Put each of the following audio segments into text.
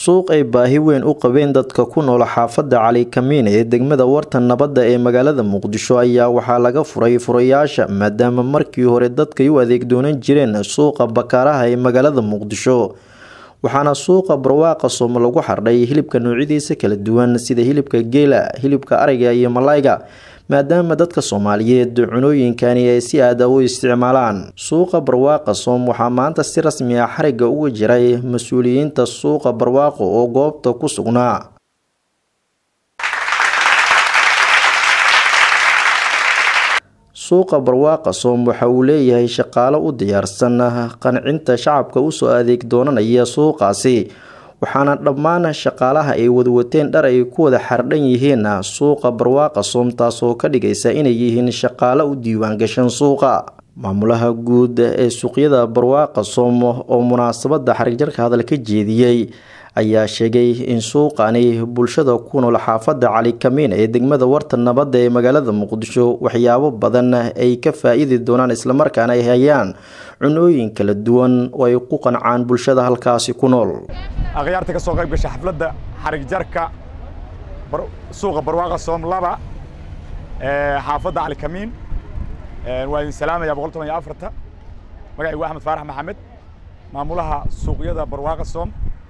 suuq ay baahi weyn u qabeen dadka ku nool xaafadda cali kamiin ee degmada warta nabadda ee magaalada muqdisho ayaa waxaa laga furay furayaasha maadaama markii hore dadkay u adeeg doonan jireen suuqa bakaaraha ee magaalada muqdisho waxaana suuqa barwaaqa soom lagu xardhay hilibka noocyadiisa kala duwan sida hilibka geela hilibka ariga iyo malayga maadaama dadka soomaaliyeed cunooyinkani ay si aada u isticmaalaan suuqa barwaaqa soom waxaa maanta si rasmi ah xariga uga jiray mas-uuliyiinta suuqa barwaaqo oo goobta ku sugnaa suuqa barwaaqa soom waxa uu leeyahay shaqaalo u diyaarsan qancinta shacabka usoo adeeg doonanaya suuqaasi waxaana dhammaan shaqaalaha ay wadwateen dhar ay ku wada xardhan yihiin suuqa barwaaqa soom taasoo ka dhigaysa inay yihiin shaqaalo u diiwaangashan suuqa maamulaha guud ee suuqyada barwaaqa soom oo munaasabada xarigjarka hadal ka jeediyey ayaa sheegay in suuqani bulshada ku nool xaafadda cali kamiin ee degmada warta nabadda ee magaalada muqdisho waxyaabo badan ay ka faa-iidi doonaan islamarkaana ay hayaan cunooyin kala duwan oo ay ku qancaan bulshada halkaasi ku nool akhyaarta ka soo qayb gasha xafladda xarig jarka suuqa barwaaqa soom laba xaafadda cali kamiin waa idin salaamaya boqol toban iyo afarta magacaygu axmed faarax maxamed maamulaha suuqyada barwaaqa soom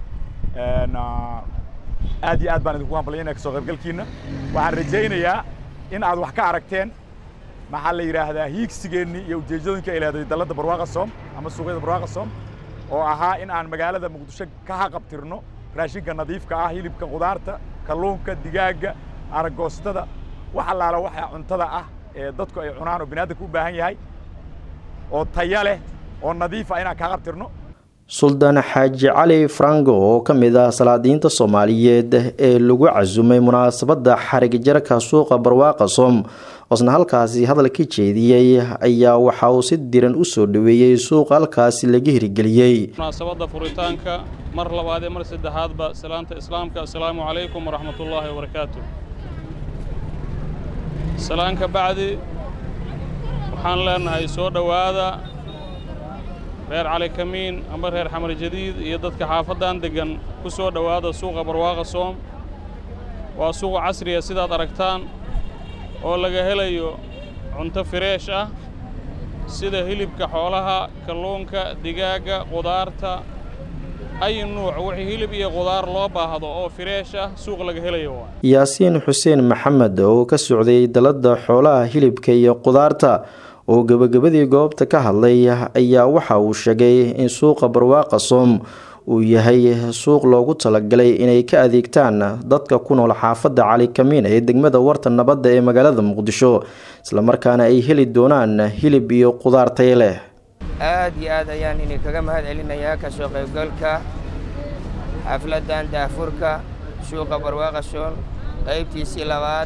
aad iyo aad baan idinku hambalyaynaya kasoo qaybgalkiina waxaan rajaynayaa in aad wax ka aragteen maxaa la yidhaahdaa hiigsigeennii iyo ujeeddooyinka ay leedahay dalladda barwaaqa soom ama suuqyada barwaaqa soom oo ahaa in aan magaalada muqdisho ka haqabtirno raashinka nadiifka ah hilibka qudaarta kalluunka digaagga aragoostada wax allaala waxa cuntada ah ee dadku ay cunaan oo biniaadamka u baahan yahay oo taya leh oo nadiifa inaan ka haqabtirno suldaan xaaji cali frango oo ka mid ah salaadiinta soomaaliyeed ee lagu casumay munaasabadda xarig jarka suuqa barwaaqa soom oosna halkaasi hadal ka jeediyey ayaa waxa uu si diran u soo dhoweeyey suuqa halkaasi laga hirgeliyey munaasabadda furitaanka mar labaad ee mar saddexaadba salaanta islaamka assalaamu calaykum waraxmatullaahi wabarakaatu salaanka bacdi waxaan leenahay soo dhowaada reer cali kamiin amba reer xamar jadiid iyo dadka xaafaddan deggan ku soo dhowaada suuqa barwaaqa soom waa suuq casriya sidaad aragtaan oo laga helayo cunto fireesh ah sida hilibka xoolaha kalluunka digaagga qudaarta ay nuuc wixii hilib iyo qudaar loo baahdo oo fireesh ah suuq laga helayo yaasiin xuseen maxamed oo ka socday dalladda xoolaha hilibka iyo qudaarta oo gebagabadii goobta ka hadlay ayaa waxa uu sheegay in suuqa barwaaqa soom uu yahay suuq loogu talagalay inay ka adeegtaan dadka ku nool xaafadda cali kamiin ee degmada warta nabadda ee magaalada muqdisho islamarkaana ay heli doonaan hilib iyo qudaar tay leh aad iyo aad ayaan idinkaga mahad celinayaa ka soo qaybgalka xafladdan daafurka suuqa barwaaqa soom qaybtiisii labaad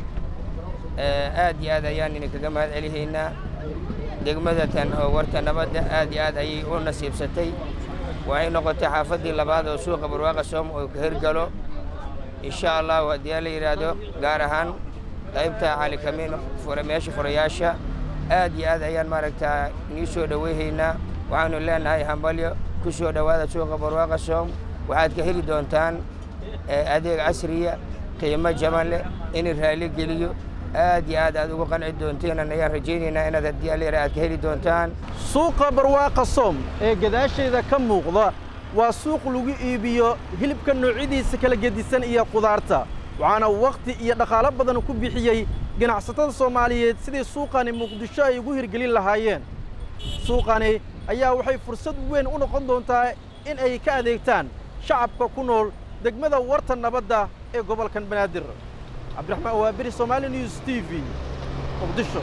aad iyo aad ayaan idinkaga mahad celihaynaa degmada tan oo warta nabadda aad iyo aad ayay u nasiibsatay waxay noqotay xaafaddii labaad oo suuqa barwaaqa soom oo ka hirgalo insha allahu haddii la yidhaahdo gaar ahaan qaybta cali kamiin meesha furayaasha aad iyo aad ayaan maaragtaa nii soo dhoweyhaynaa waxaanu leenahay hambalyo ku soo dhowaada suuqa barwaaqa soom waxaad ka heli doontaan adeeg casriya qiimo jaban leh in raali geliyo aad iyo aad aad ugu qanci doonteen ayaan rajaynaynaa inaad haddii alera aad ka heli doontaan suuqa barwaaqa soom ee gadaashayda ka muuqda waa suuq lagu iibiyo hilibka noocyadiisa kala gedisan iyo qudaarta waxaana wakhti iyo dhaqaalo badan ku bixiyey ganacsatada soomaaliyeed sidii suuqani muqdisho ay ugu hirgelin lahaayeen suuqani ayaa waxay fursad weyn u noqon doontaa in ay ka adeegtaan shacabka ku nool degmada warta nabadda ee gobolkan banaadir cabdiraxmaan waabiri somaali news t v muqdisho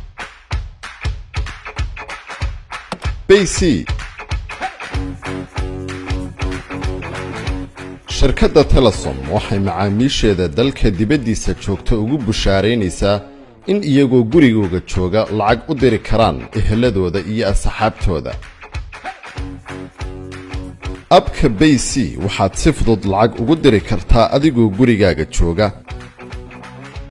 bc shirkadda telesom waxay macaamiisheeda dalka dibaddiisa joogta ugu bushaaraynaysaa in iyagoo gurigooga jooga lacag u diri karaan eheladooda iyo asxaabtooda abka bay c waxaad si fudud lacag ugu diri kartaa adigoo gurigaaga jooga